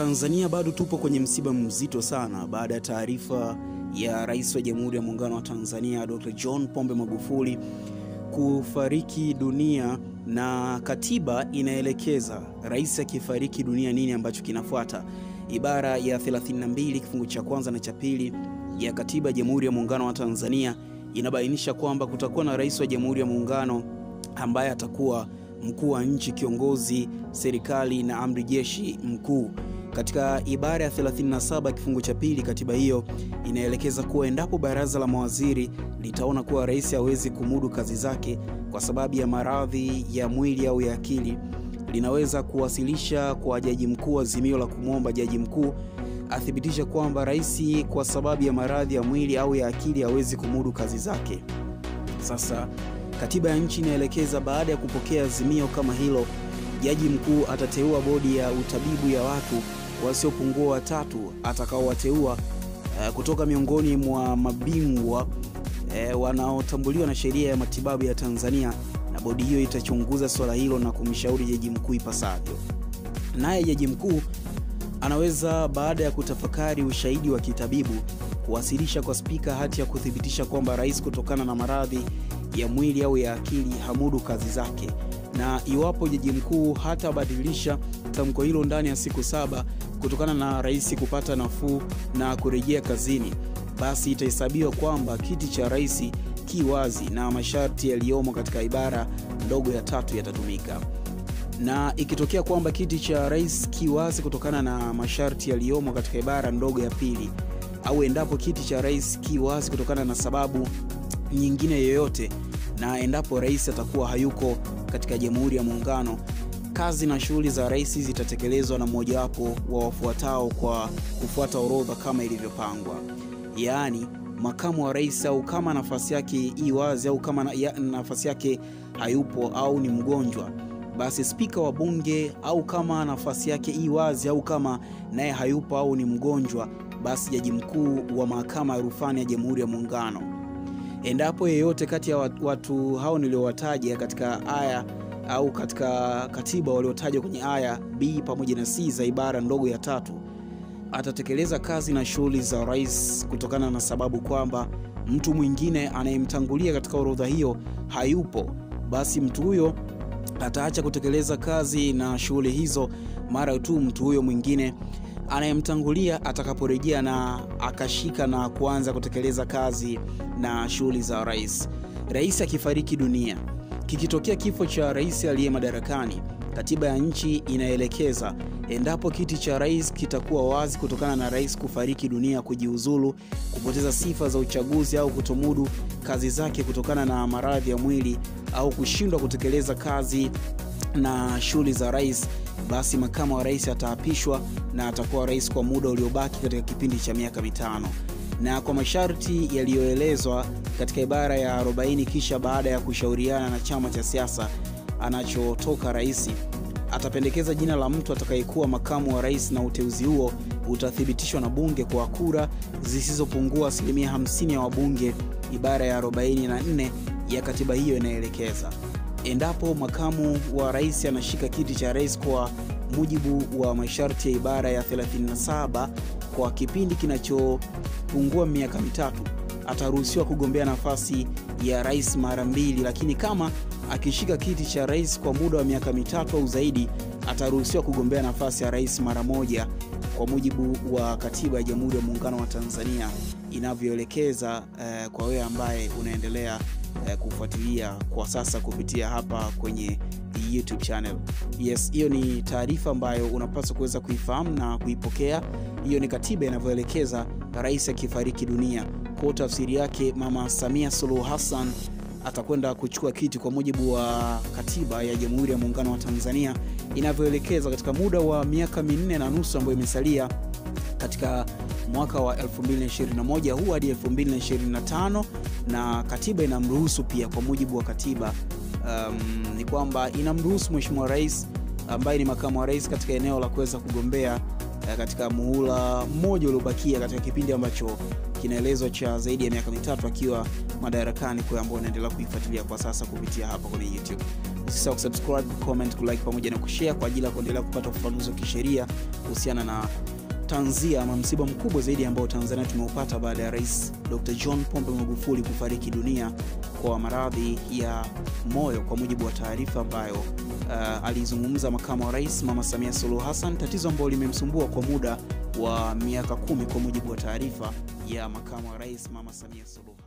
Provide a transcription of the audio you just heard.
Tanzania bado tupo kwenye msiba mzito sana baada ya taarifa ya Rais wa Jamhuri ya Muungano wa Tanzania Dr. John Pombe Magufuli kufariki dunia, na katiba inaelekeza rais akifariki dunia nini ambacho kinafuata. Ibara ya 32 kifungu cha kwanza na cha pili ya katiba ya Jamhuri ya Muungano wa Tanzania inabainisha kwamba kutakuwa na rais wa Jamhuri ya Muungano ambaye atakuwa mkuu wa nchi, kiongozi serikali na amri jeshi mkuu. Katika ibara ya 37 kifungu cha pili katiba hiyo inaelekeza kuwa endapo baraza la mawaziri litaona kuwa rais hawezi kumudu kazi zake kwa sababu ya maradhi ya mwili au ya akili, linaweza kuwasilisha kwa jaji mkuu azimio la kumwomba jaji mkuu athibitisha kwamba rais kwa sababu ya maradhi ya mwili au ya akili hawezi kumudu kazi zake. Sasa katiba ya nchi inaelekeza baada ya kupokea azimio kama hilo, jaji mkuu atateua bodi ya utabibu ya watu wasiopungua watatu atakaowateua uh, kutoka miongoni mwa mabingwa uh, wanaotambuliwa na sheria ya matibabu ya Tanzania, na bodi hiyo itachunguza swala hilo na kumshauri jaji mkuu ipasavyo. Naye jaji mkuu anaweza baada ya kutafakari ushahidi wa kitabibu kuwasilisha kwa spika hati ya kuthibitisha kwamba rais kutokana na maradhi ya mwili au ya akili hamudu kazi zake, na iwapo jaji mkuu hatabadilisha tamko hilo ndani ya siku saba kutokana na rais kupata nafuu na kurejea kazini, basi itahesabiwa kwamba kiti cha rais ki wazi na masharti yaliyomo katika ibara ndogo ya tatu yatatumika. Na ikitokea kwamba kiti cha rais ki wazi kutokana na masharti yaliyomo katika ibara ndogo ya pili, au endapo kiti cha rais ki wazi kutokana na sababu nyingine yoyote, na endapo rais atakuwa hayuko katika Jamhuri ya Muungano, kazi na shughuli za rais zitatekelezwa na mmojawapo wa wafuatao kwa kufuata orodha kama ilivyopangwa, yaani makamu wa rais, au kama nafasi yake i wazi, au kama na, ya, nafasi yake hayupo au ni mgonjwa, basi spika wa bunge, au kama nafasi yake i wazi, au kama naye hayupo au ni mgonjwa, basi jaji mkuu wa mahakama ya rufani ya Jamhuri ya Muungano. Endapo yeyote kati ya watu hao niliowataja katika aya au katika katiba waliotajwa kwenye aya B pamoja na C za ibara ndogo ya tatu atatekeleza kazi na shughuli za rais kutokana na sababu kwamba mtu mwingine anayemtangulia katika orodha hiyo hayupo, basi mtu huyo ataacha kutekeleza kazi na shughuli hizo mara tu mtu huyo mwingine anayemtangulia atakaporejea na akashika na kuanza kutekeleza kazi na shughuli za rais. Rais akifariki dunia Kikitokea kifo cha rais aliye madarakani, katiba ya nchi inaelekeza endapo kiti cha rais kitakuwa wazi kutokana na rais kufariki dunia, kujiuzulu, kupoteza sifa za uchaguzi au kutomudu kazi zake kutokana na maradhi ya mwili au kushindwa kutekeleza kazi na shughuli za rais, basi makamu wa rais ataapishwa na atakuwa rais kwa muda uliobaki katika kipindi cha miaka mitano na kwa masharti yaliyoelezwa katika ibara ya 40. Kisha baada ya kushauriana na chama cha siasa anachotoka rais, atapendekeza jina la mtu atakayekuwa makamu wa rais, na uteuzi huo utathibitishwa na bunge kwa kura zisizopungua asilimia 50 ya wabunge. Ibara ya 44 ya katiba hiyo inaelekeza endapo makamu wa rais anashika kiti cha rais kwa mujibu wa masharti ya ibara ya 37 kwa kipindi kinachopungua miaka mitatu ataruhusiwa kugombea nafasi ya rais mara mbili, lakini kama akishika kiti cha rais kwa muda wa miaka mitatu au zaidi ataruhusiwa kugombea nafasi ya rais mara moja, kwa mujibu wa katiba ya Jamhuri ya Muungano wa Tanzania inavyoelekeza. Eh, kwa wewe ambaye unaendelea eh, kufuatilia kwa sasa kupitia hapa kwenye YouTube channel. Yes, hiyo ni taarifa ambayo unapaswa kuweza kuifahamu na kuipokea. Hiyo ni katiba inavyoelekeza rais akifariki dunia. Kwa tafsiri yake, Mama Samia Suluhu Hassan atakwenda kuchukua kiti kwa mujibu wa katiba ya Jamhuri ya Muungano wa Tanzania inavyoelekeza katika muda wa miaka minne na nusu ambayo imesalia katika mwaka wa 2021 huu hadi 2025, na katiba inamruhusu pia, kwa mujibu wa katiba um, ni kwamba inamruhusu Mheshimiwa Rais ambaye ni makamu wa rais katika eneo la kuweza kugombea uh, katika muhula mmoja uliobakia katika kipindi ambacho kinaelezwa cha zaidi ya miaka mitatu akiwa madarakani, kwa ambao unaendelea kuifuatilia kwa sasa kupitia hapa kwenye YouTube. Usisahau kusubscribe, comment, kulike pamoja na kushare kwa ajili ya kuendelea kupata ufafanuzi wa kisheria kuhusiana na tanzia ama msiba mkubwa zaidi ambao Tanzania tumeupata baada ya Rais Dr. John Pombe Magufuli kufariki dunia kwa maradhi ya moyo, kwa mujibu wa taarifa ambayo uh, alizungumza makamu wa rais Mama Samia Suluhu Hassan, tatizo ambalo limemsumbua kwa muda wa miaka kumi, kwa mujibu wa taarifa ya makamu wa rais Mama Samia Suluhu